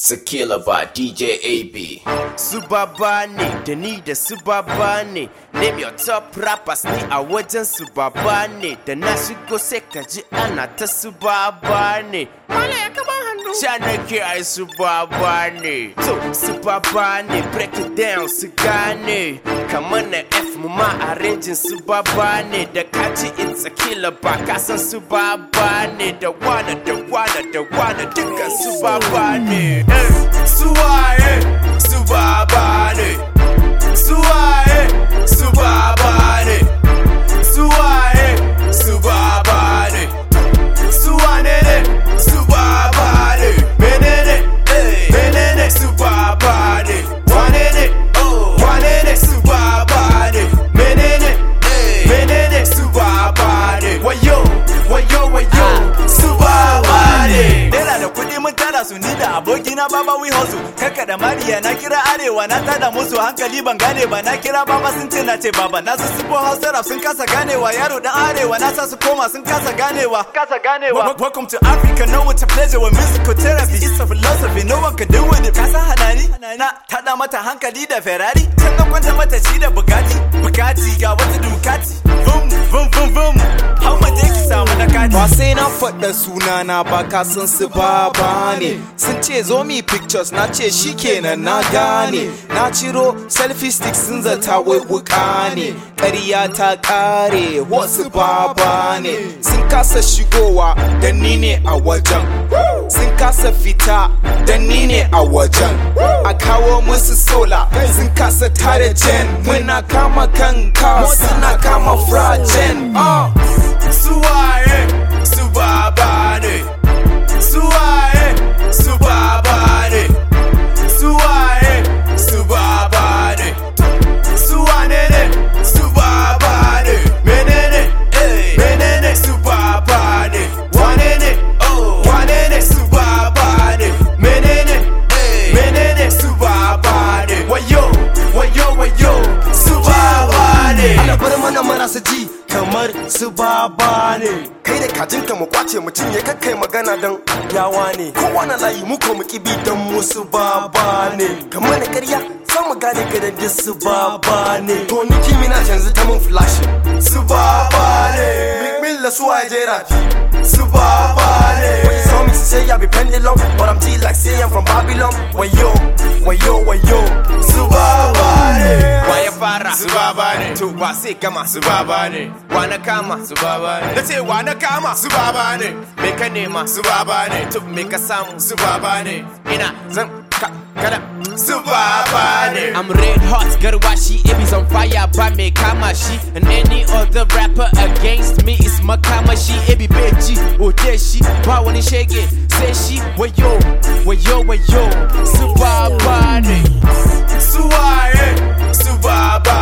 Sakila by DJ AB. Subaba ne da ni da Subaba ne Name your top rappers ni a wajen Subaba ne Da na shigo sai ka ji ana ta Subaba ne Mala ya kama hannu Sha nake ai Subaba ne So Subaba ne break it down su gane Kamar na F mu ma arrangin Subaba ne Da kaji it's a killer ba ka san Subaba ne Da wana da wana da wana dukkan Subaba ne Eh, Suwaye Subaba ne Suwaye Subaba ne Suwaye Subaba ne Suwane ne Subaba ne Menene eh, Menene Subaba ne Wane ne oh Wane ne Subaba ne Menene eh, Menene Subaba ne Wayo Wayo Wayo Subaba ne Naira da kuɗi mun tara su ni da abokina baba we hustle Kaka da Mariya na kira arewa na tada musu hankali ban gane ba na kira baba sun ce na ce baba na su sufo hausa rap sun kasa ganewa yaro dan arewa na sa su koma sun kasa ganewa kasa ganewa Welcome to Africa know it's a pleasure with musical therapy It's a philosophy no one can do with it Kasa hanani na tada mata hankali da Ferrari Can ga kwanta mata shi da Bugatti Bugatti ga wata Ducati Vum vum vum vum How much ki samu na kati Ba sai na faɗa sunana ba ka san su baba ne Sun ce zo mi pictures na ce shi kenan na gane Na ciro selfie stick sun zata wai wuka ne Ƙarya ta ƙare wasu baba ne Sun kasa shigowa dan ni ne a wajen Sun kasa fita dan ni ne a wajen A kawo musu sola sun kasa tare jen Muna kama kanka suna kama frajen uh. Suwaye Subaba ne Suwaye Subaba ne Suwaye Subaba ne Suwane ne Subaba ne Menene eh Menene Subaba ne Wane ne oh Wane ne Subaba ne Menene eh Menene Subaba ne Wayo Wayo Wayo Subaba ne ana bar mana marasa ji kamar su baba ne kai da kajinka mu kwace mu cinye kakkai magana dan yawa ne kowane layi mu ko mu kibi dan mu su baba ne kamar na karya za mu gane ka da su baba ne to ni kimi na yanzu ta mun flash su baba ne big mill da su a jera fi su baba ne when you saw me say I be pendulum but I'm G like say I'm from Babylon wayo wayo wayo su baba ne Wa ya fara su baba ne to wa sai gama su baba ne wa na kama su baba ne na ce wa na kama su baba ne me ka nema su baba ne to me ka samu su baba ne ina zan ka kada su baba ne I'm red hot garwashi ibis on fire ba me kama shi and any other rapper against me is makamashi ibi beji ode shi ba wani shege sai shi wayo wayo wayo su baba ne Suwaye, Subaba